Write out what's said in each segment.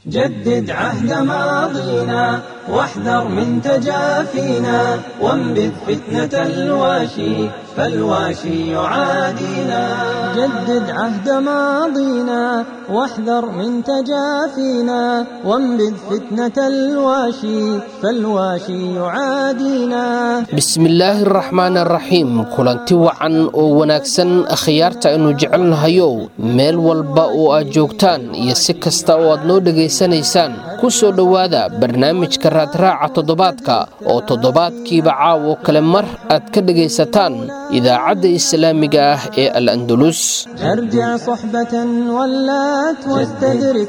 جدد عهد ماضينا واحذر من تجافينا وانبذ فتنة الواشي فالواشي يعادينا جدد عهد ماضينا واحذر من تجافينا وانبذ فتنة الواشي فالواشي يعادينا bismillaahi araxmaan araxiim kulanti wacan oo wanaagsan akhyaarta aynu jecelnahayow meel walba oo aad joogtaan iyo si kasta oo aad noo dhegaysanaysaan ku soo dhowaada barnaamijka raadraaca toddobaadka oo toddobaadkiiba caawo kale mar aad ka dhegaysataan idaacadda islaamiga ah ee al andalus ارجع صحبة ولات واستدرك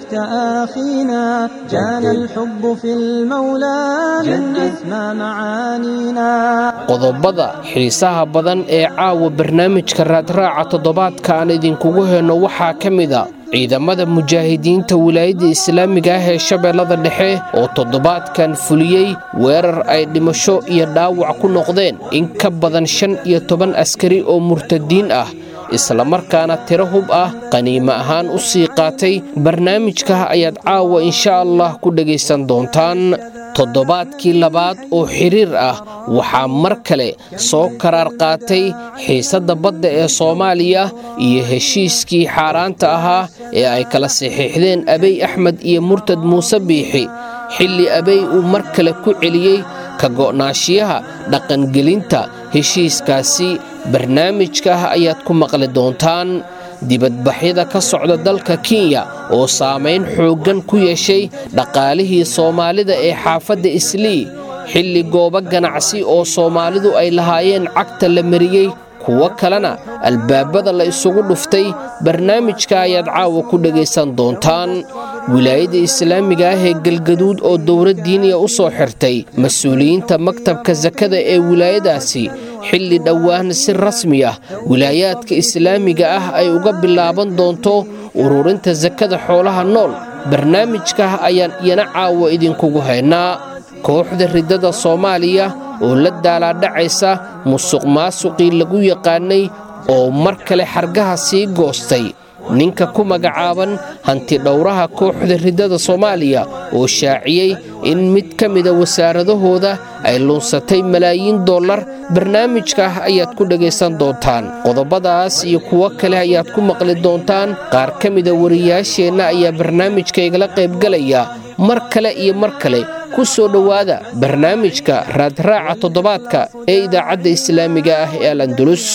تآخينا كان الحب في المولى من أسمى معانينا qodobada xiisaha badan ee caawa barnaamijka raadraaca toddobaadka aan idinkugu heyno waxaa ka mida ciidamada mujaahidiinta wilaayadda islaamiga ah ee shabeellada dhexe oo toddobaadkan fuliyey weerar ay dhimasho iyo dhaawac ku noqdeen in ka badan shan iyo toban askari oo murtadiin ah islamarkaana tiro hub ah qaniimo ahaan u sii qaatay barnaamijka ayaad caawa insha allah ku dhegaysan doontaan toddobaadkii labaad oo xiriir ah waxaa mar kale soo karaar qaatay xiisadda badda ee soomaaliya iyo heshiiskii xaaraanta ahaa ee ay kala saxiixdeen abey axmed iyo murtad muuse biixi xilli abey uu mar kale ku celiyey ka go'naashiyaha dhaqangelinta heshiiskaasi barnaamijka ah ayaad ku maqli doontaan dibadbaxyada ka socda dalka kenya oo saamayn xooggan ku yeeshay dhaqaalihii soomaalida ee xaafadda islii xilli goobo ganacsi oo soomaalidu ay lahaayeen cagta la mariyey kuwo kalena albaabada la isugu dhuftay barnaamijka ayaad caawa ku dhegaysan doontaan wilaayadda islaamiga ah ee galgaduud oo dowlad diiniya u soo xirtay mas-uuliyiinta maktabka sakada ee wilaayadaasi xilli dhowaan si rasmi ah wilaayaadka islaamiga ah ay uga bilaaban doonto ururinta sakada xoolaha nool barnaamijka ayaan iyana caawa idinkugu haynaa kooxda riddada soomaaliya oo la daalaadhacaysa musuq maasuqii lagu yaqaanay oo mar kale xargaha sii goostay ninka ku magacaaban hanti dhowraha kooxda riddada soomaaliya oo shaaciyey in mid ka mida wasaaradahooda ay lunsatay malaayiin dollar barnaamijka ah ayaad ku dhegaysan doontaan qodobadaas iyo kuwo kale ayaad ku maqli doontaan qaar ka mida wariyaasheenna ayaa barnaamijka igala qaybgalaya mar kale iyo mar kale ku soo dhowaada barnaamijka raadraaca toddobaadka ee idaacadda islaamiga ah ee al andalus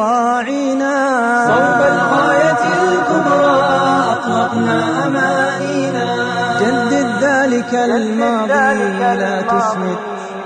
راعينا صوب الغاية الكبرى أطلقنا أمانينا جدد ذلك الماضي لا تسمد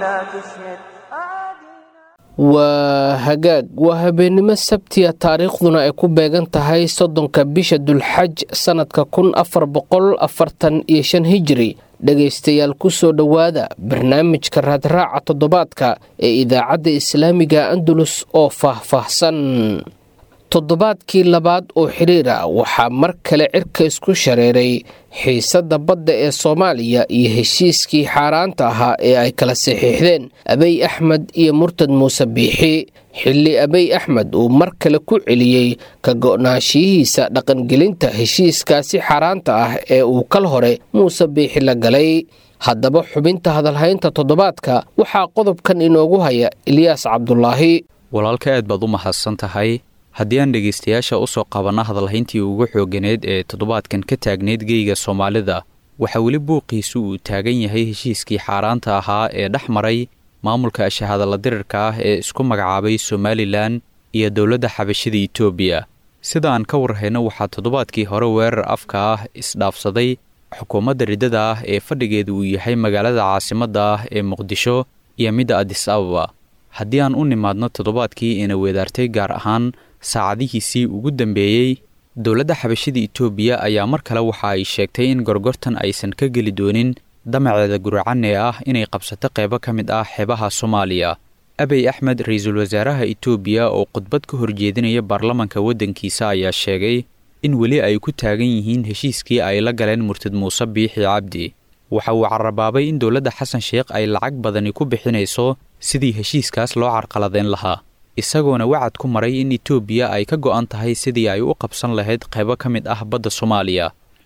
waa hagaag waa habeennimo sabtiya taariikhduna ay ku beegan tahay soddonka bisha dulxaj sannadka kun afar boqol afartan iyo shan hijiri dhegaystayaal ku soo dhowaada barnaamijka raadraaca toddobaadka ee idaacadda islaamiga andalus oo faah-faahsan toddobaadkii labaad oo xiriir ah waxaa mar kale cirka isku shareeray xiisadda badda ee soomaaliya iyo heshiiskii xaaraanta ahaa ee ay kala saxiixdeen abey axmed iyo murtad muuse biixi xilli abey axmed uu mar kale ku celiyey ka go'naanshiyihiisa dhaqangelinta heshiiskaasi xaaraanta ah ee uu kal hore muuse biixi la galay haddaba xubinta hadalhaynta toddobaadka waxaa qodobkan inoogu haya ilyaas cabdulaahi walaalka aad baad u mahadsan tahay haddii aan dhegaystayaasha u soo qabanno hadalhayntii ugu xooganeed ee toddobaadkan ka taagneyd geyga soomaalida waxaa weli buuqiisu uu taagan yahay heshiiskii xaaraanta ahaa ee dhex maray maamulka ashahadalla dirirka ah ee isku magacaabay somalilan iyo dowladda xabashada etoobiya sida aan ka warhayno waxaa toddobaadkii hore weerar afka ah isdhaafsaday xukuumadda riddada ah ee fadhigeedu uu yahay magaalada caasimadda ah ee muqdisho iyo midda adis ababa haddii aan u nimaadno toddobaadkii ina weedaartay gaar ahaan saacadihiisii ugu dambeeyey dowladda xabashada etoobiya ayaa mar kale waxa ay sheegtay in gorgortan aysan ka geli doonin damaceeda guracan ee ah inay qabsato qaybo ka mid ah xeebaha soomaaliya abey axmed ra-iisul wasaaraha etoobiya oo khudbad ka horjeedinaya baarlamanka waddankiisa ayaa sheegay in weli ay ku taagan yihiin heshiiskii ay la galeen murtad muuse biixi cabdi waxa uu carabaabay in dowladda xasan sheekh ay lacag badani ku bixinayso sidii heshiiskaas loo carqaladeyn lahaa isagoona wacad ku maray in etoobiya ay ka go'an tahay sidii ay u qabsan lahayd qaybo ka mid ah badda soomaaliya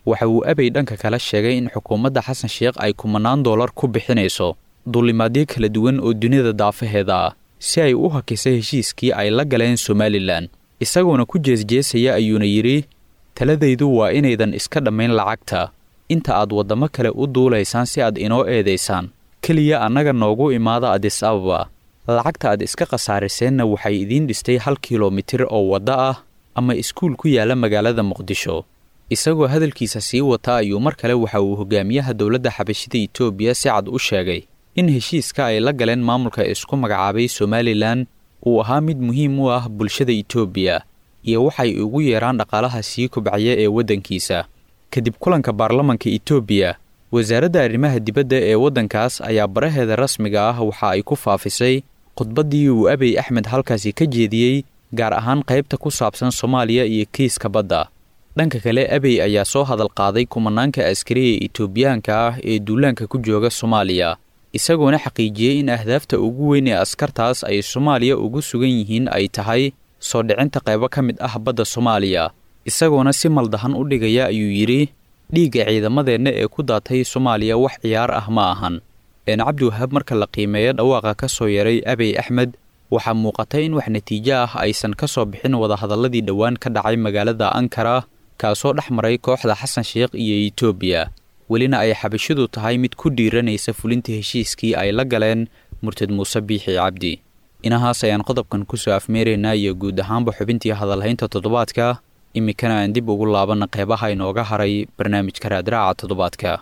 waxa uu abey dhanka kale sheegay in xukuumadda xasan sheekh ay kumanaan dollar ku bixinayso duulimaadyo kala duwan oo dunida daafaheeda ah si ay u hakisa heshiiskii ay la galeen somalilan isagoona ku jeesjeesaya ayuuna yidhi taladaydu waa inaydan iska dhammayn lacagta inta aad waddamo kale u duulaysaan si aad inoo eedaysaan keliya annaga noogu imaada adis ababa lacagta aad iska khasaariseenna waxay idiin dhistay hal kilomitir oo waddo ah ama iskuul ku yaalla magaalada muqdisho isagoo hadalkiisa sii wata ayuu mar kale waxa uu hogaamiyaha dowladda xabashida etoobiya si cad u sheegay in heshiiska ay la galeen maamulka isku magacaabay somalilan uu ahaa mid muhiim u ah bulshada etoobiya iyo waxay ugu yeeraan dhaqaalaha sii kobcaya ee waddankiisa kadib kulanka baarlamanka etoobiya wasaaradda arrimaha dibadda ee waddankaas ayaa baraheeda rasmiga ah waxa ay ku faafisay khudbaddii uu abey axmed halkaasi ka jeediyey gaar ahaan qaybta ku saabsan soomaaliya iyo kiiska badda dhanka kale abey ayaa soo hadal qaaday kumanaanka askari ee etoobiyaanka ah ee duulaanka ku jooga soomaaliya isagoona xaqiijiyey in ahdaafta ugu weyn ee askartaas ay soomaaliya ugu sugan yihiin ay tahay soo dhicinta qaybo ka mid ah badda soomaaliya isagoona si maldahan u dhigaya ayuu yidhi dhiigga ciidamadeenna ee ku daatay soomaaliya wax ciyaar ah ma ahan een cabdiwahaab marka la qiimeeyo dhawaaqa ka soo yaray abey axmed waxaa muuqata in wax natiijo ah aysan ka soo bixin wadahadalladii dhowaan ka dhacay magaalada ankara kaasoo dhex maray kooxda xasan sheekh iyo etoobiya welina ay xabashidu tahay mid ku dhiiranaysa fulinta heshiiskii ay la galeen murtad muuse biixi cabdi inahaas ayaan qodobkan ku soo afmeeraynaa iyo guud ahaanba xubintii hadalhaynta toddobaadka iminkana aan dib ugu laabanna qeybaha inooga haray barnaamijka raadraaca toddobaadka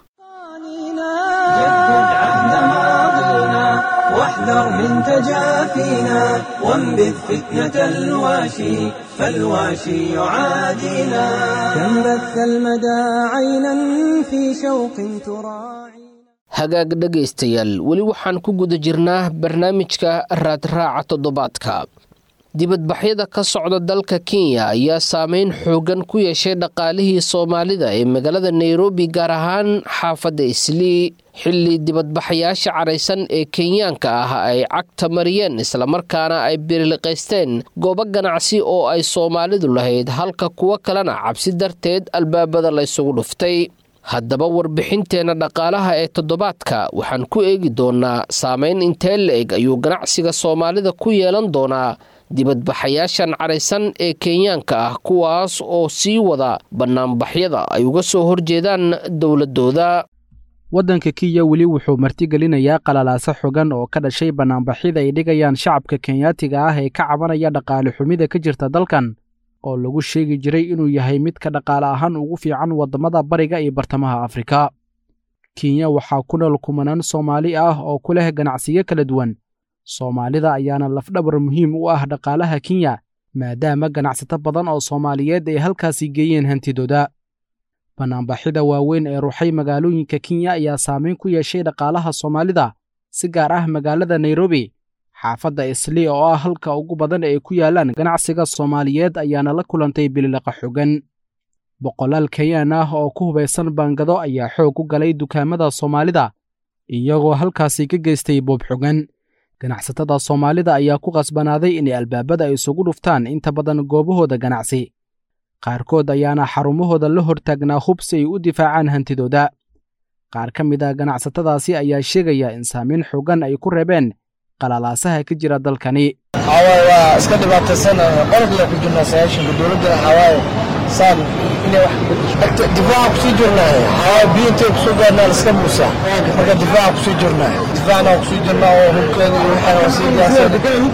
جدد عهد ماضينا واحذر من تجافينا وانبذ فتنة الواشي فالواشي يعادينا كم بث المدى عينا في شوق تراعي hagaag dhegaystayaal weli waxaan ku guda jirnaa barnaamijka raadraaca toddobaadka dibadbaxyada ka socda dalka kenya ayaa saameyn xoogan ku yeeshay dhaqaalihii soomaalida ee magaalada nairobi gaar ahaan xaafadda islii xilli dibadbaxayaasha caraysan ee kenyaanka ah ay cagta mariyeen islamarkaana ay biriliqaysteen goobo ganacsi oo ay soomaalidu lahayd halka kuwo kalena cabsi darteed albaabada laysugu dhuftay haddaba warbixinteenna dhaqaalaha ee toddobaadka waxaan ku eegi doonaa saameyn intee la-eg ayuu ganacsiga soomaalida ku yeelan doonaa dibadbaxayaashan caraysan ee kenyaanka ah kuwaas oo sii wada bannaanbaxyada ay uga soo horjeedaan dowladooda waddanka kenya weli wuxuu martigelinayaa qalalaase xogan oo ka dhashay bannaanbaxyada ay dhigayaan shacabka kenyaatiga ah ee ka cabanaya dhaqaale xumida ka jirta dalkan oo lagu sheegi jiray inuu yahay midka dhaqaale ahaan ugu fiican waddamada bariga iyo bartamaha afrika kenya waxaa ku nool kumanaan soomaali ah oo ku leh ganacsiyo kala duwan soomaalida ayaana lafdhabar muhiim u ah dhaqaalaha kenya maadaama ganacsato badan oo soomaaliyeed ay halkaasi geeyeen hantidooda bannaanbaxyada waaweyn ee ruuxay magaalooyinka kenya ayaa saameyn ku yeeshay dhaqaalaha soomaalida si gaar ah magaalada nairobi xaafadda islii oo ah halka ugu badan ay ku yaalaan ganacsiga soomaaliyeed ayaana la kulantay bililaqa xogan boqolaal kenyaan ah oo ku hubaysan baangado ayaa xoog u galay dukaamada soomaalida iyagoo halkaasi ka geystay boob xogan ganacsatada soomaalida ayaa ku qasbanaaday inay albaabada isugu dhuftaan inta badan goobahooda ganacsi qaarkood ayaana xarumahooda la hortaagnaa hub si ay u difaacaan hantidooda qaar ka mid a ganacsatadaasi ayaa sheegaya in saamayn xogan ay ku reebeen qalalaasaha ka jira dalkani waxawaaye waa iska dhibaataysan qolkiga ku jirnaa sagaashanka dowladda waxawaaye saan inay wax difaaca kusii jirnaa waxawaaye biyo intay kusoo gaarnaa liska muusaa marka difaaca kusii jirnaa difaacna kusii jirnaa oo hubkeeda iyo waxaana waa sii gaarsan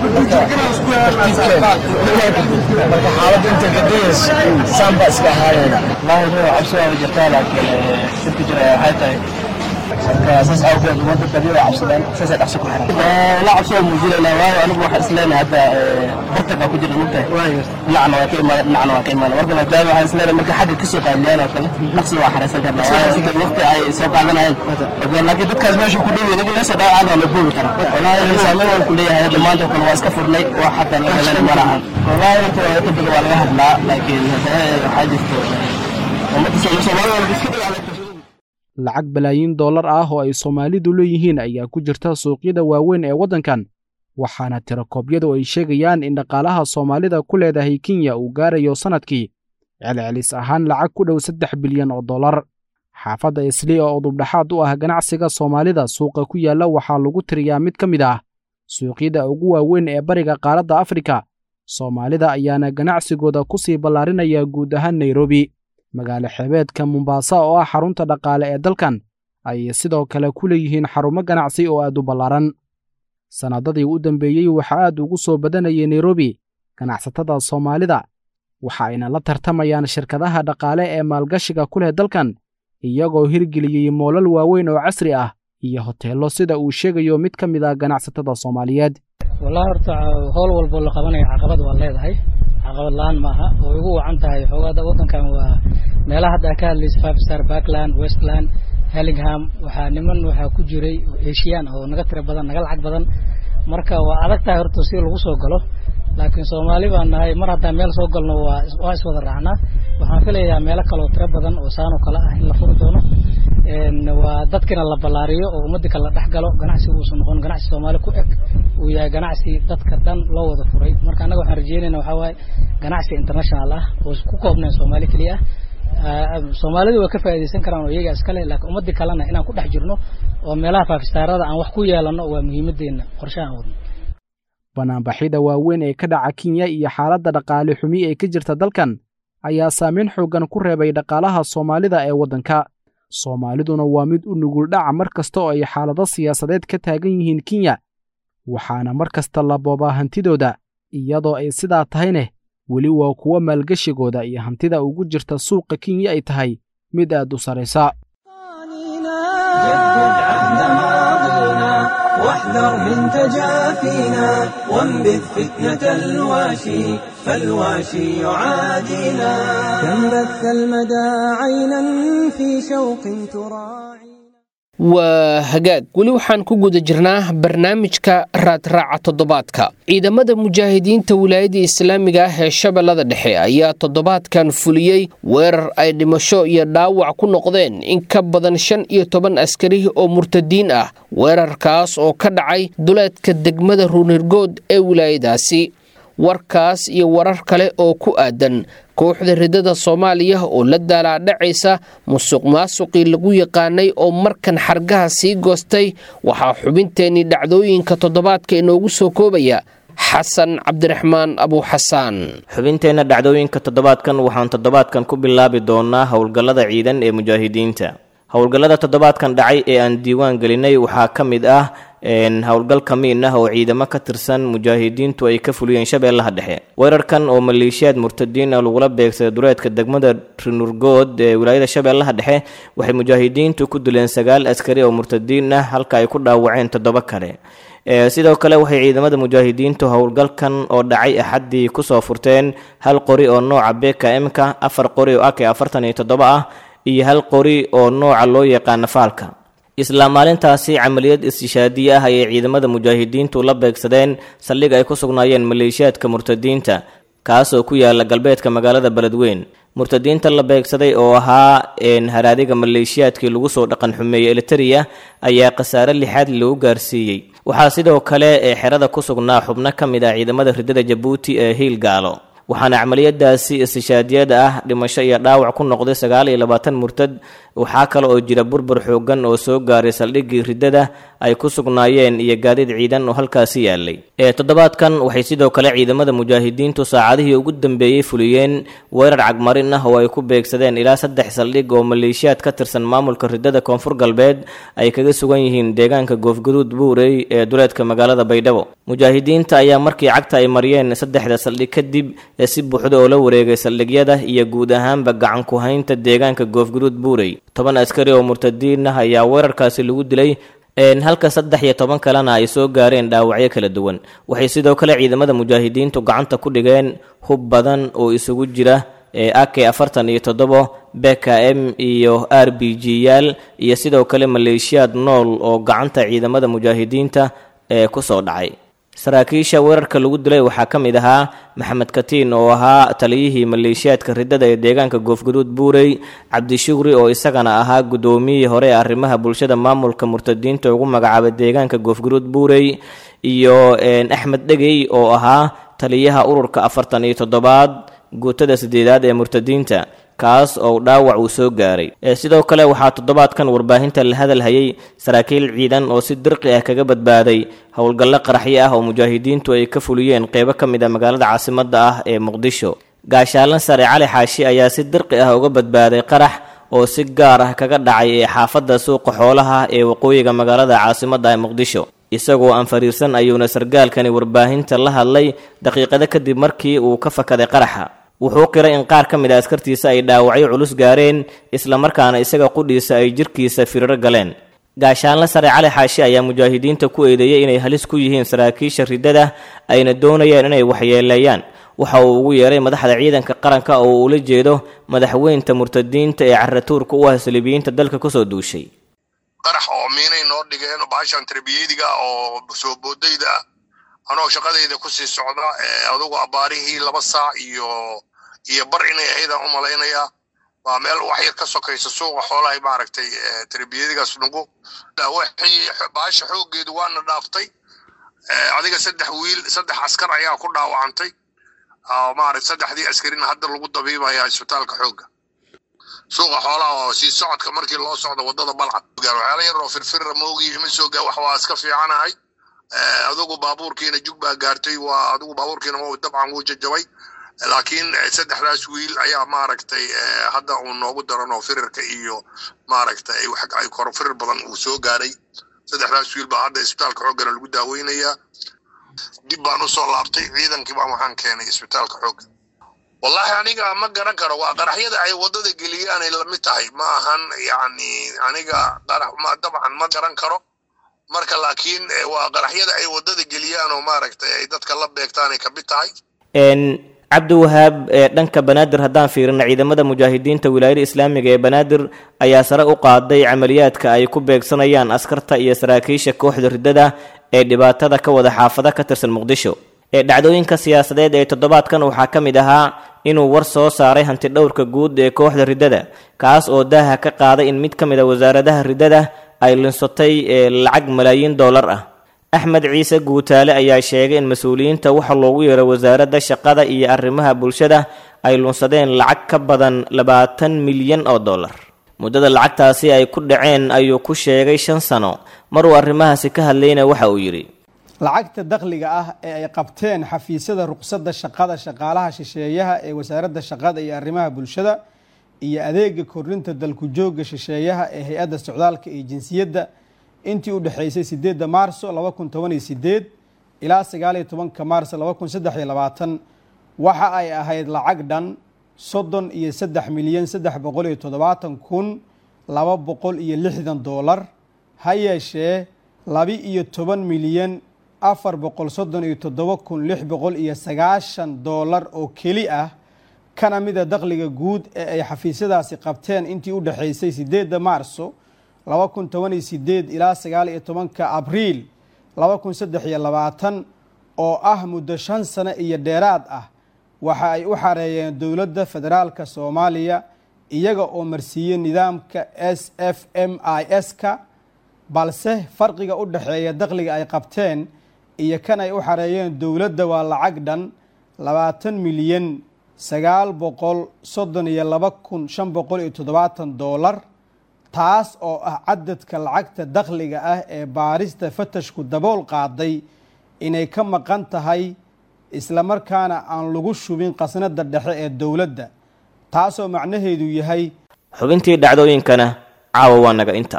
tartiibkeeda marka xaaladda inta gadayayso saan baa iska ahaanayna wallaahi noo cabsi waa jirtaa laakiin dhibka jira waxay tahay marka saas awgeed ummadda badi waa cabsadaan saasay dhaqso ku xiran la cabsi waa muujinayna waayo anigu waxaan isleenahay hadda bartag baa ku jira mugtahay dhinacna waa ka imaada dhinacna waa ka imaada marka maadaama waxaan isleenahay marka xagga kasoo qaadiyaan oo kale dhaqsi waa xaraysan karnaa waayo sida waqti ay soo qaadanayeen laakiin dadkaas meesha ku dhow inaga meesha dhaawacaan waa la boobi karaa wallaahi saameyn waan ku leeyahay hadda maanta oo kale waa iska furnay wax hadda la helan ma lahan wallaahi horta inta badan waa laga hadlaa laakiin haddana waxaa jirto ummadda soomaalida iska dagaalamta lacag balaayiin dollar ah oo ay soomaalidu leeyihiin ayaa ku jirta suuqyada waaweyn ee waddankan waxaana tirakoobyadu ay sheegayaan in dhaqaalaha soomaalida ku leedahay kenya uu gaarayo sannadkii celcelis ahaan lacag ku dhow saddex bilyan oo dollar xaafadda isli oo udubdhaxaad u ah ganacsiga soomaalida suuqa ku yaalla waxaa lagu tiriyaa mid ka mid ah suuqyada ugu waaweyn ee bariga qaaradda afrika soomaalida ayaana ganacsigooda ku sii ballaarinaya guud ahaan nairobi magaalo xeebeedka mombaasa oo ah xarunta dhaqaale ee dalkan ayay sidoo kale ku leeyihiin xarumo ganacsi oo aad u ballaaran sannadadii u dambeeyey waxaa aad ugu soo badanayay nairobi ganacsatada soomaalida waxa ayna la tartamayaan shirkadaha dhaqaale ee maalgashiga ku leh dalkan iyagoo hirgeliyey moolal waaweyn oo casri ah iyo hoteello sida uu sheegayo mid ka mid ah ganacsatada soomaaliyeed wallahi horta howl walboo la qabanayo caqabad waa leedahay caqabad la-aan maaha oo igu wacan tahay xoogaada waddankan waa meelaha hadda ka hadlaysa five star backland westland hellingham waxaa niman waxaa ku jiray eshiyaan oo naga tira badan naga lacag badan marka waa adag tahay horta si lagu soo galo laakiin soomaali baan nahay mar haddaan meel soo galno waa waa iswada raacnaa waxaan filayaa meelo kaleoo tiro badan oo saanoo kale ah in la furi doono waa dadkina la ballaariyo oo ummadii kale la dhex galo ganacsiga uusan noqon ganacsi soomaali ku eg uu yahay ganacsi dadka dhan loo wada furay marka annaga waxaan rajeynayna waxaa waaye ganacsi international ah oo ku koobnayn soomaali keliya ah soomaalidu way ka faa'iidaysan karaan oo iyaga iskale laakiin ummadii kalena inaan ku dhex jirno oo meelaha faafistaarada aan wax ku yeelano waa muhiimadeenna qorshahan wadno banaanbaxyada waaweyn ee ka dhaca kenya iyo xaaladda dhaqaale xumi ee ka jirta dalkan ayaa saameyn xooggan ku reebay dhaqaalaha soomaalida ee waddanka soomaaliduna waa mid u nugul dhaca mar kasta oo ay xaalado siyaasadeed ka taagan yihiin kenya waxaana mar kasta la boobaa hantidooda iyadoo ay sidaa tahayneh weli waa kuwo maalgeshigooda iyo hantida ugu jirta suuqa kenya ay tahay mid aad u saraysa واحذر من تجافينا وانبذ فتنة الواشي فالواشي يعادينا كم بث المدى عينا في شوق تراعي waa hagaag weli waxaan ku guda jirnaa barnaamijka raadraaca toddobaadka ciidamada mujaahidiinta wilaayadda islaamiga ah ee shabeellada dhexe ayaa toddobaadkan fuliyey weerar ay dhimasho iyo dhaawac ku noqdeen in ka badan shan iyo toban askari oo murtadiin ah weerarkaas oo ka dhacay duleedka degmada ruunirgood ee wilaayadaasi warkaas iyo warar kale oo ku aadan kooxda ridada soomaaliya oo la daalaadhacaysa musuq maasuqii lagu yaqaanay oo markan xargaha sii goostay waxaa xubinteennii dhacdooyinka toddobaadka inoogu soo koobaya xasan cabdiraxmaan abuuxasaan xubinteenna dhacdooyinka toddobaadkan waxaan toddobaadkan ku bilaabi doonaa howlgallada ciidan ee mujaahidiinta howlgallada toddobaadkan dhacay ee aan diiwaan gelinay waxaa ka mid ah howlgal kamiin ah oo ciidamo ka tirsan mujaahidiintu ay ka fuliyeen shabeellaha dhexe weerarkan oo maleeshiyaad murtadiin ah lagula beegsaday dureedka degmada rinurgood ee wilaayada shabeellaha dhexe waxay mujaahidiintu ku dileen sagaal askari oo murtadiin ah halka ay ku dhaawaceen toddoba kale sidoo kale waxay ciidamada mujaahidiintu howlgalkan oo dhacay axaddii kusoo furteen hal qori oo nooca bkm-ka afar qori oo ak afartan iyo toddoba ah iyo hal qori oo nooca loo yaqaana faalka isla maalintaasi camaliyad istishaadiye ah ayay ciidamada mujaahidiintu la beegsadeen saldhig ay ku sugnaayeen maleeshiyaadka murtadiinta kaasoo ku yaala galbeedka magaalada beledweyn murtadiinta la beegsaday oo ahaa haraadiga maleeshiyaadkii lagu soo dhaqan xumeeyey eliteria ayaa khasaare lixaad lagu gaarsiiyey waxaa sidoo kale ee xerada ku sugnaa xubno ka mid ah ciidamada ridada jabuuti ee hiil gaalo waxaana camaliyadaasi istishaadiyada ah dhimasho iyo dhaawac ku noqday sagaal iyo labaatan murtad waxaa kale oo jira burbur xoogan oo soo gaaray saldhiggii riddada ay ku sugnaayeen iyo gaadiid ciidan oo halkaasi yaalay ee toddobaadkan waxay sidoo kale ciidamada mujaahidiintu saacadihii ugu dambeeyey fuliyeen weerar cagmarin ah oo ay ku beegsadeen ilaa saddex saldhig oo maleeshiyaad ka tirsan maamulka riddada koonfur galbeed ay kaga sugan yihiin deegaanka goofguduud buurey ee duleedka magaalada baydhabo mujaahidiinta ayaa markii cagta ay mariyeen saddexda saldhig kadib ee si buuxda oo la wareegay saldhigyada iyo guud ahaanba gacan ku haynta deegaanka goofguduud buurey toban askari oo murtadiin ah ayaa weerarkaasi lagu dilay halka saddex iyo toban kalena ay soo gaareen dhaawacyo kala duwan waxay sidoo kale ciidamada mujaahidiintu gacanta ku dhigeen hub badan oo isugu jira ak afartan iyo toddobo bkm iyo r b g yaal iyo sidoo kale maleeshiyaad nool oo gacanta ciidamada mujaahidiinta ee kusoo dhacay saraakiisha weerarka lagu dilay waxaa ka mid ahaa maxamed katiin oo ahaa taliyihii maleeshiyaadka riddada ee deegaanka goofguduud buurey cabdishugri oo isagana ahaa guddoomiyihii hore ee arrimaha bulshada maamulka murtadiinta ugu magacaabay deegaanka goofguduud buurey iyo axmed dhegey oo ahaa taliyaha ururka afartan iyo toddobaad guutada sideedaad ee murtadiinta kaas oo dhaawac uu soo gaaray sidoo kale waxaa toddobaadkan warbaahinta la hadal hayay saraakiil ciidan oo si dirqi ah kaga badbaaday howlgallo qaraxyo ah oo mujaahidiintu ay ka fuliyeen qeybo ka mid a magaalada caasimadda ah ee muqdisho gaashaalan sare cali xaashi ayaa si dirqi ah uga badbaaday qarax oo si gaar ah kaga dhacay ee xaafadda suuqa xoolaha ee waqooyiga magaalada caasimadda ee muqdisho isagoo aan fariirsan ayuuna sargaalkani warbaahinta la hadlay daqiiqado kadib markii uu ka fakaday qaraxa wuxuu qiray in qaar ka mid a askartiisa ay dhaawacyo culus gaareen islamarkaana isaga qudhiisa ay jirkiisa firiro galeen gaashaanle sare cali xaashi ayaa mujaahidiinta ku eedeeyey inay halis ku yihiin saraakiisha riddada ayna doonayaan inay waxyeeleeyaan waxa uu ugu yeeray madaxda ciidanka qaranka oo uu ula jeedo madaxweynta murtadiinta ee caratuurka u ah saliibiyiinta dalka kusoo duushay qarax oo miinay noo dhigeen baashan tarbiyadiga oo soo boodayda ah anoo shaqadayda kusii socda adugu abaarihii laba saac iyo iyo bar inay ahaydaan u malaynayaa waa meel wax yar ka sokaysa suuqa xoolahay maaragtay tarbiyadigaas nugu wixii baasha xooggeedu waana dhaaftay adiga saddex wiil saddex askar ayaa ku dhaawacantay maaragtay saddexdii askarina hadda lagu dabiibaya isbitaalka xoogga suuqa xoolaha oo sii socodka markii loo socdo wadada balcad waxyaala yar oo firfirra moogi ima soo gaa wax waa iska fiicanahay adugu baabuurkiina jug baa gaartay waa adugu baabuurkiina dabcan wuu jajabay laakiin saddexdaas wiil ayaa maaragtay hadda uu noogu daran oo firirka iyo maaragtay ay koro firir badan uu soo gaaray saddexdaas wiil baa hadda isbitaalka xooggana lagu daaweynayaa dib baan usoo laabtay ciidankii baan waxaan keenay isbitaalka xoogga wallahi aniga ma garan karo waa qaraxyada ay waddada geliyaanay lamid tahay ma ahan yacni aniga qarax ma dabcan ma garan karo marka laakiin waa qaraxyada ay waddada geliyaan oo maaragtay ay dadka la beegtaanay ka mid tahay cabdiwahaab ee dhanka banaadir haddaan fiirino ciidamada mujaahidiinta wilaayada islaamiga ee banaadir ayaa sare u qaaday camaliyaadka ay ku beegsanayaan askarta iyo saraakiisha kooxda riddada ee dhibaatada ka wada xaafada ka tirsan muqdisho ee dhacdooyinka siyaasadeed ee toddobaadkan waxaa ka mid ahaa inuu war soo saaray hanti dhowrka guud ee kooxda riddada kaas oo daaha ka qaaday in mid ka mid a wasaaradaha riddada ay linsatay ee lacag malaayiin dollar ah axmed ciise guutaale ayaa sheegay in mas-uuliyiinta waxa loogu yeeray wasaaradda shaqada iyo arrimaha bulshada ay lunsadeen lacag ka badan labaatan milyan oo dollar muddada lacagtaasi ay ku dhaceen ayuu ku sheegay shan sano maruu arrimahaasi ka hadlayna waxa uu yidhi lacagta dakhliga ah ee ay qabteen xafiisyada ruqsadda shaqada shaqaalaha shisheeyaha ee wasaaradda shaqada iyo arrimaha bulshada iyo adeega kordhinta dalku joogga shisheeyaha ee hay-adda socdaalka iyo jinsiyadda intii u dhexaysay sideedda maarso laba kun toban iyo sideed ilaa sagaal iyo tobanka maarso laba kun saddex iyo labaatan waxa ay ahayd lacag dhan soddon iyo saddex milyan saddex boqol iyo toddobaatan kun laba boqol iyo lixdan doolar ha yeeshee labi iyo toban milyan afar boqol soddon iyo toddoba kun lix boqol iyo sagaashan doolar oo keli ah kana mida dakhliga guud ee ay xafiisyadaasi qabteen intii u dhexaysay sideedda maarso laba kun toban iyo sideed ilaa sagaal iyo tobanka abriil laba kun saddex iyo labaatan oo ah muddo shan sano iyo dheeraad ah waxa ay u xareeyeen dowladda federaalka soomaaliya iyaga oo marsiiyey nidaamka s f m i s-ka balse farqiga u dhexeeya dakhliga ay qabteen iyo kan ay u xareeyeen dowladda waa lacag dhan labaatan milyan sagaal boqol soddon iyo laba kun shan boqol iyo toddobaatan doolar taas oo ah cadadka lacagta dakhliga ah ee baarista fatashku dabool qaaday inay ka maqan tahay islamarkaana aan lagu shubin qasnada dhexe ee dowladda taasoo macnaheedu yahay xubintii dhacdooyinkana caawa waa naga inta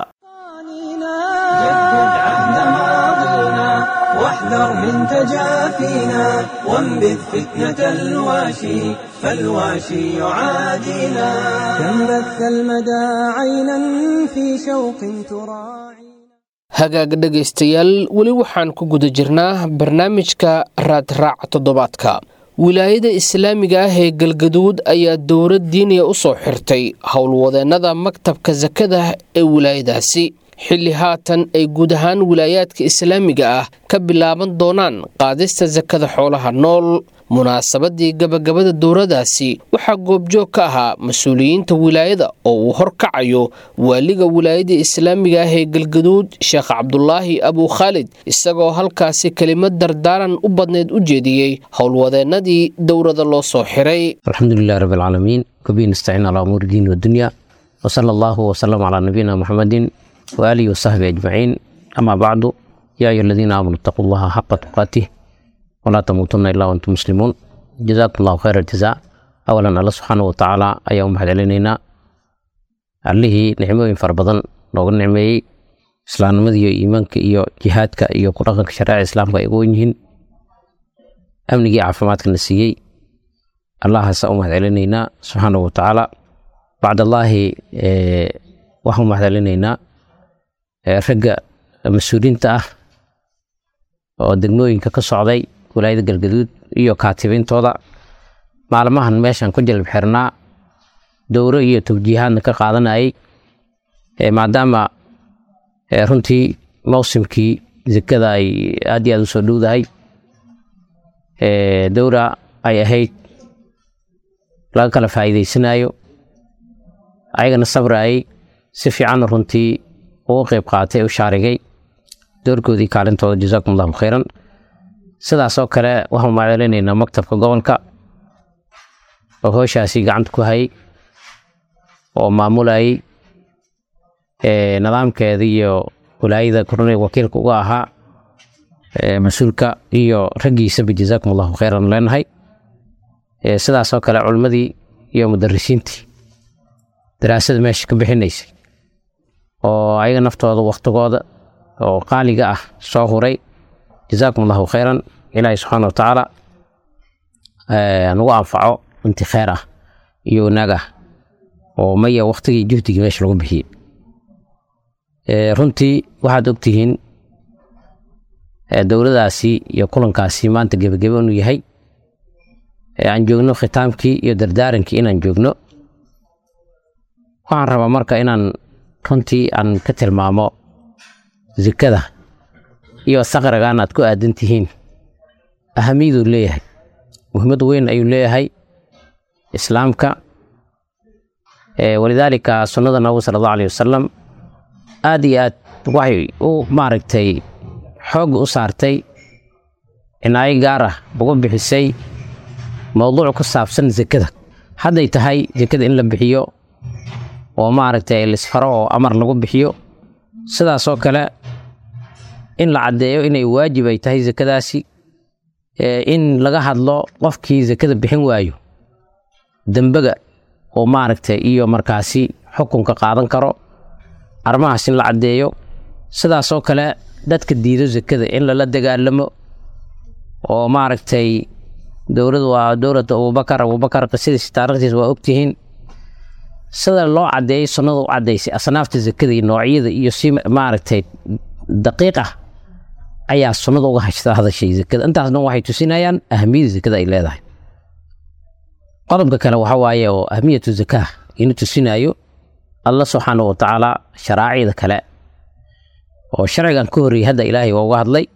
واحذر من تجافينا وانبذ فتنة الواشي فالواشي يعادينا كم بث المدى عينا في شوق تراعي hagaag dhegaystayaal weli waxaan ku guda jirnaa barnaamijka raadraac toddobaadka wilaayada islaamiga ah ee galgaduud ayaa dowlad diiniya u soo xirtay howlwadeennada maktabka sakada ee wilaayadaasi xilli haatan ay guud ahaan wilaayaadka islaamiga ah ka bilaaban doonaan qaadista sakada xoolaha nool munaasabadii gabagabada dowradaasi waxaa goobjoog ka ahaa mas-uuliyiinta wilaayada oo uu horkacayo waaliga wilaayada islaamiga ah ee galgaduud sheekh cabdulaahi abu khaalid isagoo halkaasi kelimad dardaaran u badneed u jeediyey howlwadeennadii dowrada loo soo xiray alxamdulilah rab alcaalamiin wabihi nastaciin calaa umuuri diin wadunya wsala allahu wsalam calaa nabiyina muxamedin waaalihi wasaxbi ajmaciin amaa bacdu yaa ayuha aladiina aamanuu itaquu allaha xaqa tuqaatih walaa tamuutunna ilaa wantum muslimuun jazaakum allahu khayra aljazaa awalan alla subxaana wa tacaala ayaa u mahad celinaynaa allihii nicmooyin fara badan nooga nicmeeyey islaamnimada iyo iimaanka iyo jihaadka iyo ku dhaqanka shareeca islaamka ay ugu wen yihiin amnigii caafimaadkana siiyey allahaasa u mahad celinaynaa subxaana wa tacaala bacdallaahi waxaan u mahad celinaynaa ragga mas-uuliinta ah oo degmooyinka ka socday walaayada galgaduud iyo kaatibintooda maalmahan meeshan ku jalab xirnaa dowro iyo tawjiihaadna ka qaadanayay maadaama runtii mawsimkii zekada ay aad iyo aad u soo dhowdahay dowra ay ahayd laga kala faa'iidaysanayo ayagana sabrayay si fiicanna runtii uga qeyb qaatay u shaarigay doorkoodii kaalintooda jazaakum allahu khayran sidaasoo kale waxaan macdalinaynaa maktabka gobolka oo hooshaasi gacanta ku hayay oo maamulayay nidaamkeeda iyo walaayada korne wakiilka uga ahaa mas-uulka iyo raggiisaba jazaakum allahu khayran leenahay sidaasoo kale culimmadii iyo mudarisiintii daraasada meesha ka bixinaysay oo ayaga naftooda waktigooda oo qaaliga ah soo huray jazaakum allahu khayran ilaahi subxaana wa tacaala nagu anfaco inti kheyr ah iyo wanaag ah oo maya waktigii juhdigii meesha lagu bixiyey runtii waxaad ogtihiin dowladaasi iyo kulankaasi maanta gebagebe inuu yahay aan joogno khitaamkii iyo dardaarankii inaan joogno waxaan rabaa marka inaan runtii aan ka tilmaamo zekada iyo saqrigan aad ku aadan tihiin ahamiyaduu leeyahay muhiimad weyn ayuu leeyahay islaamka walidaalika sunnada nabigu sala allahu alayh wasalam aad iyo aad waxay u maaragtay xoogga u saartay cinaayo gaar ah uga bixisay mowduuc ku saabsan zekada hadday tahay zekada in la bixiyo oo maaragtay lisfaro oo amar lagu bixiyo sidaasoo kale in la caddeeyo inay waajib ay tahay zekadaasi in laga hadlo qofkii zekada bixin waayo dembega oo maaragtay iyo markaasi xukunka qaadan karo arrimahaas in la caddeeyo sidaasoo kale dadka diido zekada in lala dagaalamo oo maaragtay dowladu waa dowlada abubakar abubakar qisadiisi taarikhdiis waa ogtihiin sida loo caddeeyey sunnada u caddaysay asnaafta zekada iyo noocyada iyo si maaragtay daqiiq ah ayaa sunnada uga hashta hadashay zekada intaasna waxay tusinayaan ahamiyada zekada ay leedahay qodobka kale waxa waaye oo ahamiyatu zakaa ina tusinayo alla subxaana wa tacaala sharaacida kale oo sharcigan ka horreeyey hadda ilaahay waa uga hadlay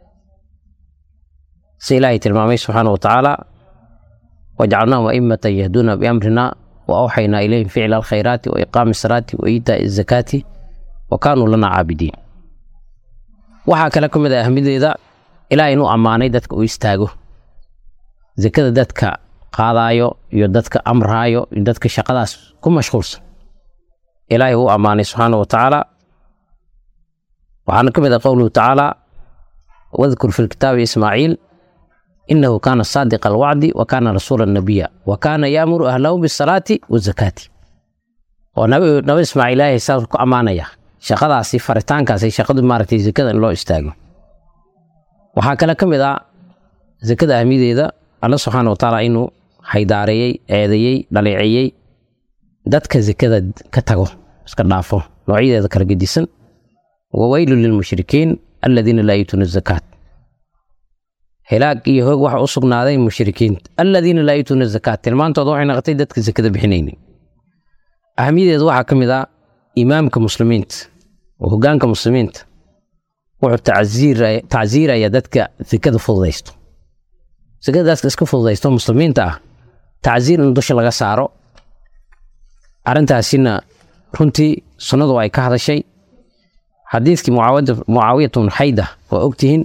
si ilaahay tilmaamay subxaana wa tacaala wajcalnaahum a'immatan yahduuna biamrina wa awxaynaa ilayhim ficla alkhayraati wa iqaami asalaati wa iitaa'i azakaati wa kaanuu lana caabidiin waxaa kale ka mid ah ahmideeda ilaahay inuu ammaanay dadka uu istaago zekada dadka qaadaayo iyo dadka amraayo iyo dadka shaqadaas ku mashquulsan ilaahay uu ammaanay subxaana wa tacaala waxaana ka mid ah qowluhu tacaala wadkur fi lkitaabi ismaaciil inahu kaana saadiqa alwacdi wa kaana rasuula nabiya wa kaana yaamuru ahlahu bisalaati wazakaati oo nabi nabi ismaaciil ilaahay saas ku ammaanaya shaqadaasi faritaankaasi shaqadu maaragtay zekada in loo istaago waxaa kale ka mid ah zekada ahmideeda alla subxaana wa tacaala inuu haydaareeyey eedeeyey dhaleeceeyey dadka zekada ka tago iska dhaafo noocyadeeda kala gedisan waweylu lilmushrikiin aladiina laa yuutuuna zakaat hilaag iyo hoog waxa u sugnaaday mushrikiinta aladiina laa yuutuuna zakaat tilmaantooda waxay noqotay dadka zekada bixinaynin ahamiyadeeda waxaa ka mid ah imaamka muslimiinta oo hogaanka muslimiinta wuxuu tacsiiraya dadka zekada fududaysto sakadaas iska fududaysto muslimiinta ah tacsiir in dusha laga saaro arrintaasina runtii sunnadu ay ka hadashay xadiidkii mucaawiyat bnu xayda waa ogtihiin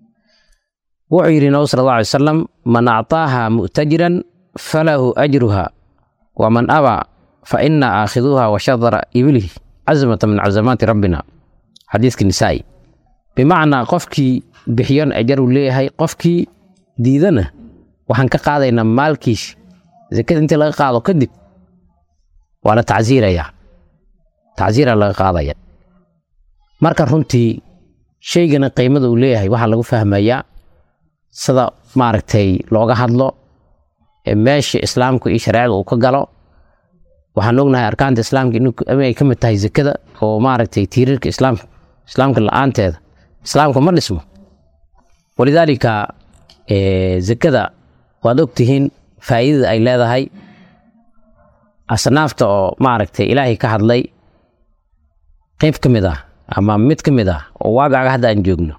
wuxuu yidhi nabi sala alla alay wasalam man actaaha mu'tajiran falahu ajruha waman abaa fa ina aakhiduuha wa shadara ibilihi cazmata min cazamaati rabbina xadiidka nisaa'i bimacnaa qofkii bixiyon ajaruu leeyahay qofkii diidana waxaan ka qaadaynaa maalkiis zakada intii laga qaado kadib waa la tacsiirayaa tacsiiraa laga qaadaya marka runtii shaygana qiimada uu leeyahay waxaa lagu fahmayaa sida maaragtay looga hadlo ee meesha islaamka iyo shareecada uu ka galo waxaan ognahay arkaanta islaamka inay ka mid tahay zakada oo maaragtay tiirarka islaamka islaamka la-aanteeda islaamka ma dhismo walidaalika zakada waad ogtihiin faa'iidada ay leedahay asnaafta oo maaragtay ilaahay ka hadlay qayb ka mid ah ama mid ka mid ah oo waaqicaga hadda aan joogno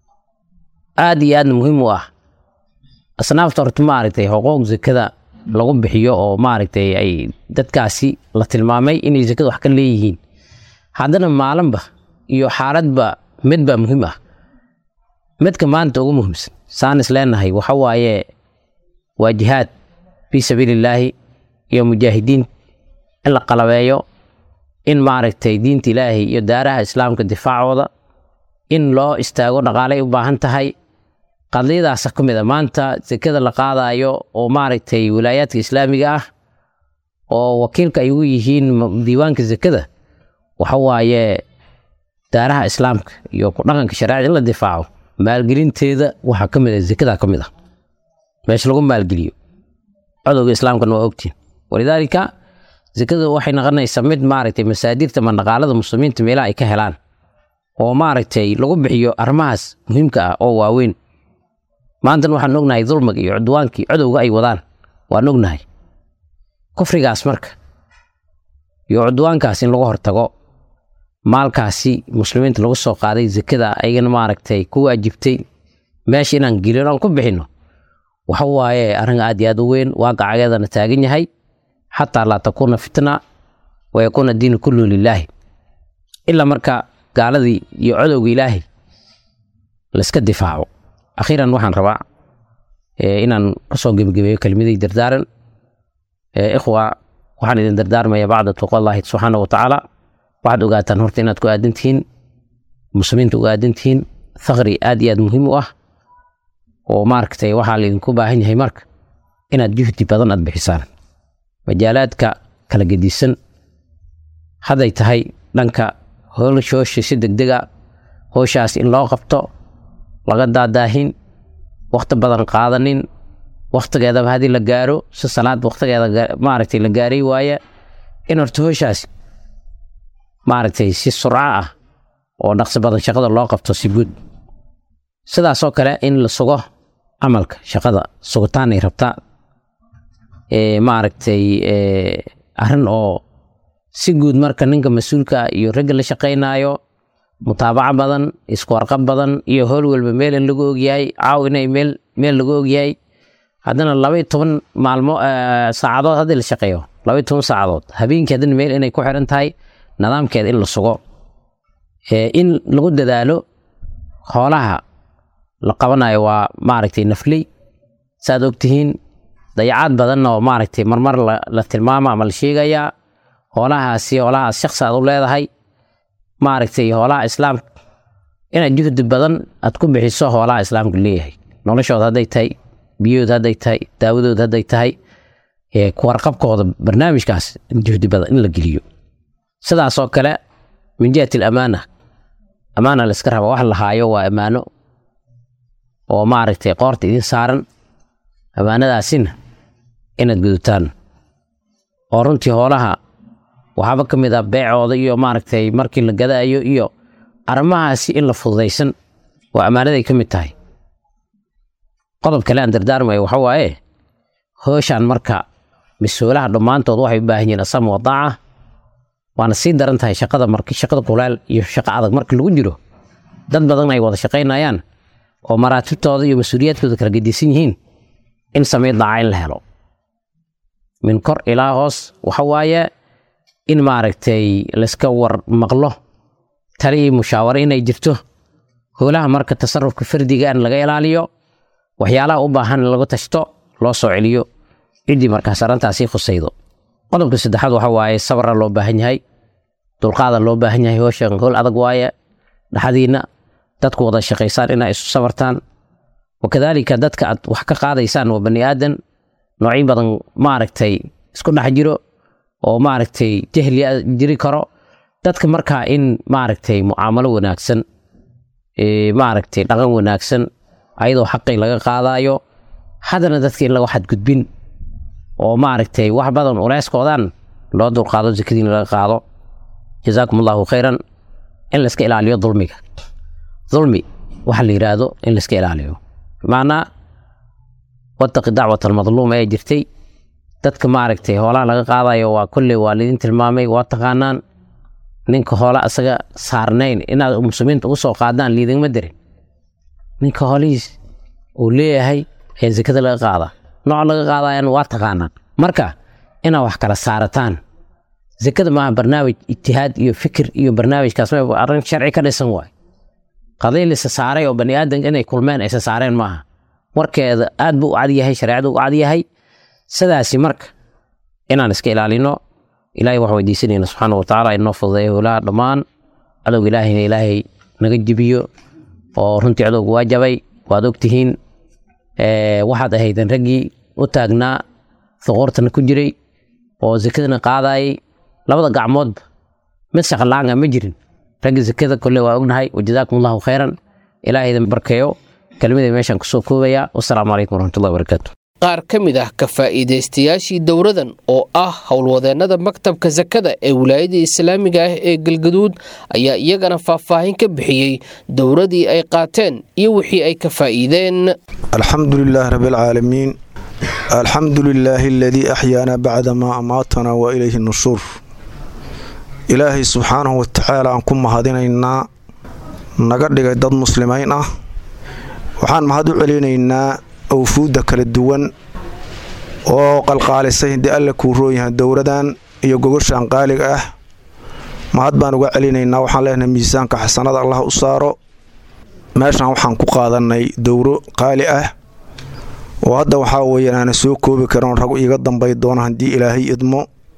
aad iyo aadna muhiim u ah asnaafta horta maaragtay xuquuq zakada lagu bixiyo oo maaragtay ay dadkaasi la tilmaamay inay zakada wax ka leeyihiin haddana maalinba iyo xaaladba midbaa muhiim ah midka maanta ugu muhiimsan saan is leenahay waxa waaye waa jihaad fii sabiilillaahi iyo mujaahidiin in la qalabeeyo in maaragtay diinta ilaahay iyo daaraha islaamka difaacooda in loo istaago dhaqaalay u baahan tahay qadiyadaasa ka mid a maanta sekada la qaadayo oo maaragtay wilaayaadka islaamiga ah oo wakiilka ay ugu yihiin diiwaanka sekada waxa waaye daaraha islaamka iyo ku dhaqanka shareecada in la difaaco maalgelinteeda waxaa ka mid a sekada ka mid ah meesha lagu maalgeliyo codowga islaamkana waa ogtiin walidaalika sekada waxay noqonaysaa mid maaragtay masaadirta mandhaqaalada muslimiinta meelaha ay ka helaan oo maaragtay lagu bixiyo arrimahaas muhiimka ah oo waaweyn maantana waxaan ognahay dulmiga iyo cudwaankii codowga ay wadaan waan ognahay kufrigaas marka iyo cudwaankaas in lagu hortago maalkaasi muslimiinta lagu soo qaaday sekada ayagana maaragtay ku waajibtay meesha inaan gelin aan ku bixinno waxa waaye arrin aad iyo aad u weyn waaqacageedana taagan yahay xataa laa takuuna fitna wa yakuuna diinu kullu lilaahi ilaa marka gaaladii iyo codowga ilaahay layska difaaco akhiiran waxaan rabaa inaan kasoo gebagabeeyo kelmadii dardaaran ikhwa waxaan idin dardaarmaya bacda tuqallahi subxaana wa tacaala waxaad ogaataan horta inaad ku aadan tihiin muslimiinta uga aadan tihiin thaqri aad iyo aad muhiim u ah oo maaragtay waxaa laydinku baahan yahay marka inaad juhdi badan aad bixisaan majaalaadka kala gedisan hadday tahay dhanka howshoosha si degdega howshaas in loo qabto laga daadaahin wakhti badan qaadanin wakhtigeedaba haddii la gaaro si salaad wakhtigeeda maaragtay la gaaray waaye in horta howshaas maaragtay si surco ah oo dhaqsi badan shaqada loo qabto si guud sidaasoo kale in la sugo camalka shaqada sugitaanay rabtaa maaragtay arrin oo si guud marka ninka mas-uulka ah iyo ragga la shaqaynaayo mutaabaco badan isku warqab badan iyo howl walba meel in lagu ogyahay caaw inay meel meel lagu ogyahay haddana labaiy toban maalmo saacadood haddii la shaqeeyo labaiy toban saacadood habeenkii haddana meel inay ku xiran tahay nidaamkeeda in la sugo in lagu dadaalo hoolaha la qabanayo waa maaragtay nafley saaad ogtihiin dayacaad badanna oo maaragtay marmar la tilmaama ama la sheegayaa hoolahaasi hoolahaas shaksi aad u leedahay maaragtay hoolaha islaamka inaad juhdi badan aad ku bixiso hoolaha islaamka leeyahay noloshooda hadday tahay biyood hadday tahay daawadood hadday tahay kuwarqabkooda barnaamijkaas juhdi badan in la geliyo sidaasoo kale min jihati alamaana amaana la iska raba wax la haayo waa ammaano oo maaragtay qoorta idin saaran ammaanadaasina inaad gudutaan oo runtii hoolaha waxaaba ka mid ah beecooda iyo maaragtay markii la gadaayo iyo arrimahaasi in la fududaysan waa ammaanaday ka mid tahay qodob kale aan dardaarmayo waxa waaye hooshaan marka mas-uulaha dhammaantood waxay u baahan yihiin asama wadaaca waana sii daran tahay shaqada marki shaqada kulaal iyo shaqo adag marka lagu jiro dad badan ay wada shaqaynayaan oo maraatibtooda iyo mas-uuliyaadkooda kala gedisan yihiin in samee daaca in la helo min kor ilaa hoos waxa waaye in maaragtay layska war maqlo tali iyo mushaawaro inay jirto howlaha marka tasarufka fardiga in laga ilaaliyo waxyaalaha u baahan in lagu tashto loo soo celiyo ciddii markaas arrintaasi khusaydo qodobka saddexaad waxa waaye sabra loo baahan yahay dulqaada loo baahan yahay howshan howl adag waaye dhaxdiinna dadku wada shaqaysaan inaa isu sabartaan wakadaalika dadka aad wax ka qaadaysaan waa bani aadan noocyo badan maaragtay isku dhex jiro oo maaragtay jahli jiri karo dadka markaa in maaragtay mucaamalo wanaagsan maaragtay dhaqan wanaagsan ayadoo xaqii laga qaadayo haddana dadka in laga xadgudbin oo maaragtay wax badan uleyskoodan loo dulqaado zakadiin laga qaado jazaakum allahu khayran in layska ilaaliyo dulmiga dulmi waxa la yidhaahdo in layska ilaaliyo bimacnaa wataqi dacwat almadluum ee jirtay dadka maaragtay hoolaha laga qaadayo waa kolley waa lidin tilmaamay waa taqaanaan ninka hoola asaga saarnayn inaad muslimiinta ugu soo qaadaan liidingma dirin ninka hoolihiis uu leeyahay ayaa zakada laga qaadaa nooc laga qaadayan waa taqaanaan marka inaad wax kala saarataan zakada maaha barnaamij ijtihaad iyo fikir iyo barnaamijkaas ma arrin sharci ka dhisan waay qadii lisa saaray oo bani aadanka inay kulmeen aysa saareen maaha warkeeda aad buu u cadyahay shareecadu u cadyahay sidaasi marka inaan iska ilaalino ilaahay wax weydiisanayna subxaana wa tacaala inoo fududeeya howlaha dhammaan cadowga ilaahayna ilaahay naga jibiyo oo runtii cadowga waa jabay waad ogtihiin waxaad ahaydeen raggii u taagnaa thuquurtana ku jiray oo zakadana qaadayay labada gacmoodba mid shaqalaanga ma jirin ragga zakada kole waa ognahay wajazaakum allahu khayran ilaahaydan barkeeyo kelmadii meeshaan kusoo koobaya wasalaamu calaykum waraxmatullahi wabarakaatu qaar ka mid ah ka faa'iidaystayaashii dowradan oo ah howlwadeennada maktabka sakada ee wilaayada islaamiga ah ee galgaduud ayaa iyagana faahfaahin ka bixiyey dowradii ay qaateen iyo wixii ay ka faa'iideen alxamdu lilaah rabi alcaalamiin alxamdu lilaahi aladii axyaana bacda maa amaatanaa wa ilayhi nushuur ilaahay subxaanahu watacaala aan ku mahadinaynaa naga dhigay dad muslimiin ah waxaan mahad u celinaynaa awfuudda kala duwan oo qalqaalisay haddii alle kuu roonyahay dowradan iyo gogoshaan qaaliga ah mahad baan uga celinaynaa waxaan leenahay miisaanka xasanada allah u saaro meeshaan waxaan ku qaadannay dowro qaali ah oo hadda waxaa weeyaan aana soo koobi karin rag iiga dambay doona haddii ilaahay idmo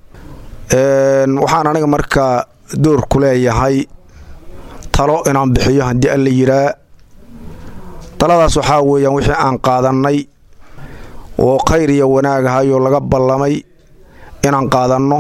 waxaan aniga markaa door ku leeyahay talo inaan bixiyo haddii alla yiraa taladaas waxaa weeyaan wixii aan qaadannay oo khayr iyo wanaag ahayoo laga ballamay inaan qaadanno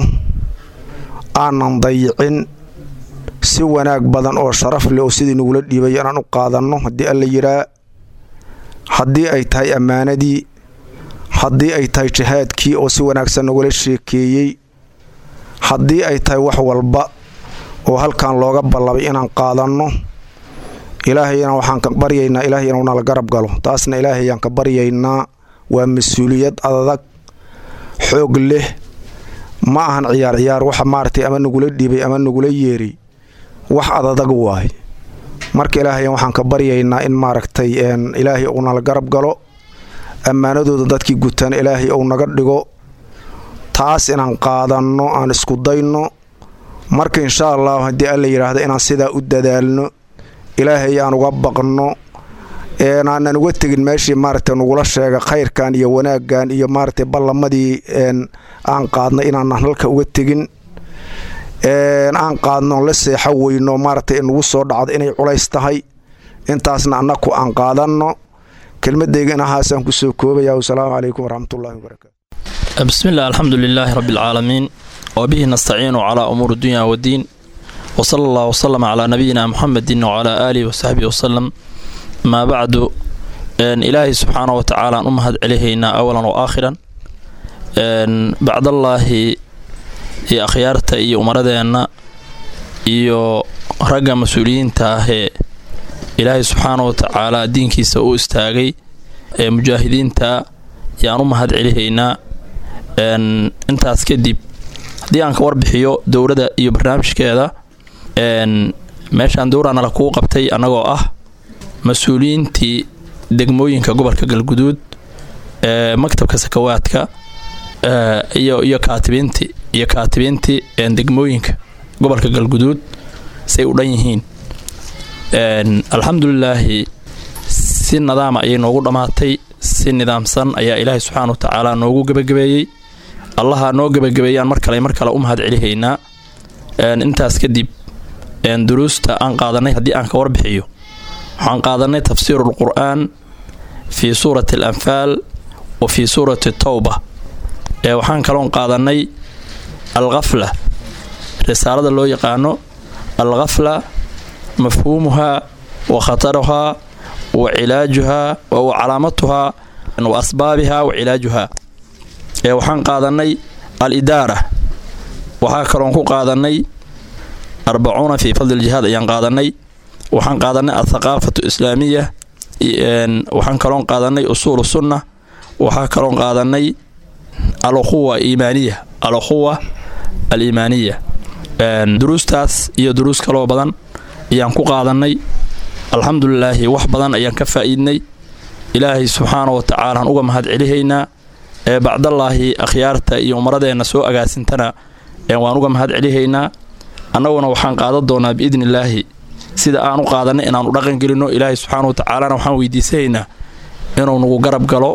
aanan dayicin si wanaag badan oo sharaf leh oo sidii nagula dhiibay inaan u qaadanno haddii alla yiraa haddii ay tahay ammaanadii haddii ay tahay jihaadkii oo si wanaagsan nagula sheekeeyey haddii ay tahay wax walba oo halkan looga ballamay inaan qaadanno ilaahayna waxaan ka baryaynaa ilaahay inuu nala garab galo taasna ilaahayaan ka baryaynaa waa mas-uuliyad adag xoog leh ma ahan ciyaar ciyaar waxa maaragtay ama nagula dhiibay ama nagula yeeray wax adadag waay marka ilaahayan waxaan ka baryaynaa in maaragtay ilaahay uu nala garab galo ammaanadooda dadkii gutana ilaahay uu naga dhigo taas inaan qaadanno aan isku dayno marka insha allahu haddii alla yidhaahdo inaan sidaa u dadaalno ilaahay aan uga baqno aanan uga tegin meeshii maaragtay nagula sheega khayrkan iyo wanaaggan iyo maaragtay ballamadii aan qaadnay inaanan halka uga tegin aan qaadno la seexo weyno maaragtay nagu soo dhacdo inay culays tahay intaasna annaku aan qaadanno kelmadayga inahaasaan kusoo koobaya wasalaamu calaykum waraxmatullahi wabarakaatu بسم الله الحمد لله رب العالمين وبه نستعين على أمور الدنيا والدين وصلى الله وسلم على نبينا محمد وعلى آله وصحبه وسلم ما بعد إن إلهي سبحانه وتعالى أمهد عليهنا أولا وآخرا إن بعد الله يا أخيارتا إيو أمردنا إيو رقا مسؤولين تاهي إلهي سبحانه وتعالى دينكي سوء استاغي مجاهدين تا yaan u mahad celihaynaa intaas kadib haddii aan ka warbixiyo dowladda iyo barnaamijkeeda meeshaan dowranala kuu qabtay annagoo ah mas-uuliyiintii degmooyinka gobolka galguduud maktabka sakawaadka iyo iyo kaatibiintii iyo kaatibiintii degmooyinka gobolka galguduud say u dhan yihiin alxamdulilaahi si nadaama ayay noogu dhammaatay si nidaamsan ayaa ilaahay subxaana wa tacaala noogu gebagabeeyey allaha noo gebagabeeyaan mar kale mar kale u mahad celihaynaa intaas kadib duruusta aan qaadanay haddii aan ka warbixiyo waxaan qaadanay tafsiiru lqur'aan fii suurati alanfaal wa fii suurati towba waxaan kaloon qaadanay alkhafla risaalada loo yaqaano alkhafla mafhuumuhaa wa khataruhaa wa cilaajuhaa wa calaamatuhaa wa asbaabihaa wa cilaajuhaa waxaan qaadanay al-idaara waxaa kaloon ku qaadanay arbacuuna fii fadli ljihaad ayaan qaadanay waxaan qaadanay athaqaafatu islaamiya waxaan kaloon qaadanay usuulu sunna waxaa kaloon qaadanay alquwa iimaaniya alquwa aliimaaniya duruustaas iyo duruus kaloo badan ayaan ku qaadanay alxamdulilaahi wax badan ayaan ka faa'iidnay ilaahay subxaana wa tacaala aan uga mahad celihaynaa ee bacdallaahi akhyaarta iyo umaradeenna soo agaasintana waan uga mahad celihaynaa annaguna waxaan qaadan doonaa biidnillaahi sida aan u qaadanay inaanu dhaqan gelinno ilaahay subxaana wa tacaalana waxaan weydiisanaynaa inuu nagu garab galo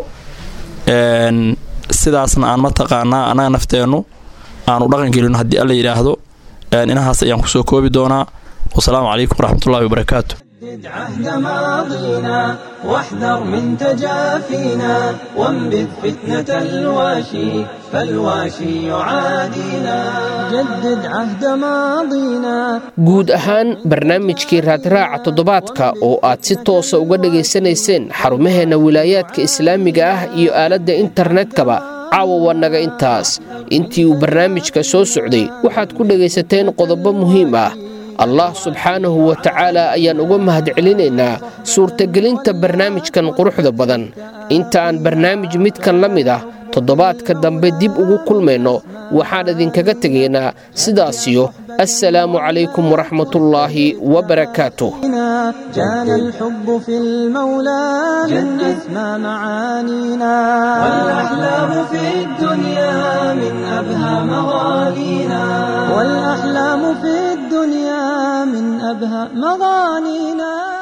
sidaasna aan mataqaanaa annaga nafteennu aanu dhaqan gelino haddii alla yidhaahdo inahaas ayaan kusoo koobi doonaa wasalaamu calaykum waraxmatullahi wabarakaatu جدد عهد ماضينا واحذر من تجافينا وانبذ فتنة الواشي فالواشي يعادينا جدد عهد ماضينا guud ahaan barnaamijkii raadraaca toddobaadka oo aad si toosa uga dhegaysanayseen xarumaheenna wilaayaadka islaamiga ah iyo aaladda internetkaba caawa waa naga intaas intii uu barnaamijka soo socday waxaad ku dhegaysateen qodobo muhiim ah allah subxaanahu wa tacaala ayaan uga mahad celinaynaa suurtagelinta barnaamijkan quruxda badan inta aan barnaamij midkan la mid ah toddobaadka dambe dib ugu kulmayno waxaan idinkaga tegaynaa sidaasiyo assalaamu calaykum waraxmatullaahi wabarakaatuh جانا الحب في المولى من أسمى معانينا والأحلام في الدنيا من أبهى مغانينا والأحلام في الدنيا من أبهى مغانينا